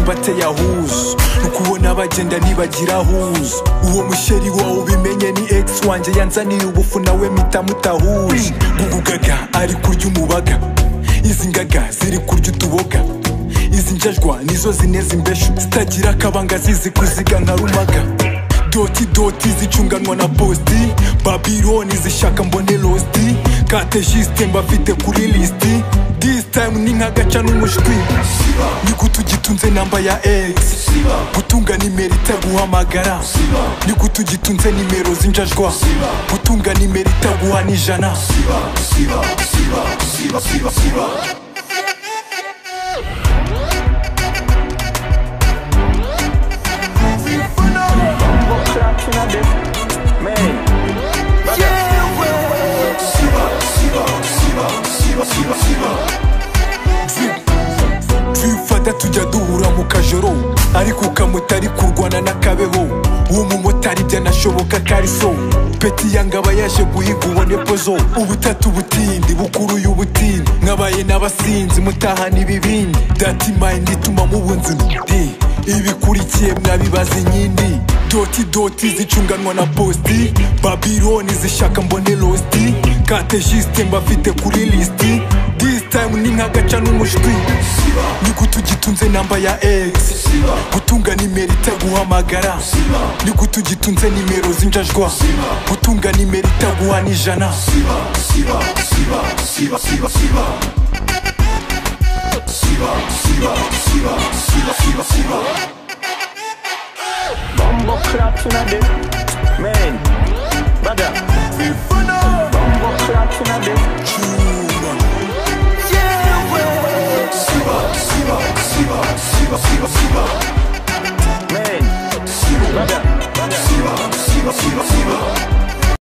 bateye ahuzu ukubona bagenda ntibagira ahuzu uwo mushyeri wawe ubimenye ni ex wanjye yanzaniye ubufu nawe mpita mutahuje gugugaga ari kurya umubaga izi ngaga ziri kurya utuboga izi njajwa nizo zineza imbeshu zitagira akabanga zizi kuziga nka rumaga doti doti zicunganwa na posti babironi zishaka mbone losti katejisite mbafite kuri lisiti this time ni nk'agaca n'umushwi niko tugitunze namba ya x gutunga nimero itaguhamagara niko tugitunze nimero z'injajwa gutunga nimero itaguha n'ijana twifata tujya duhura mu kajoro ariko ukamutari kurwana n'akabeho uwo mumotari byanashoboka kari so peti yangaba yaje guhiga ubone pozo ubutatu butindi bukuruye ubutindi mwabaye n'abasinzi mutahana ibibindi dati mayindi ituma mubunzi ndi ibikurikiye mwabibaza inyindi doti doti zicunganwa na posti babiloni zishaka mbone losti katejisite mbafite kuri lisiti this time ni nk'agaca n'umushwi niko tugitunze namba ya x gutunga nimero itaguhamagara niko tugitunze nimero z'injajwa gutunga nimero itaguha n'ijana Bumbo clap in a day. Man, brother. Bumbo clap in a day. Chuma. Yeah, well. Siva, Siva, Siva, Siva, Siva,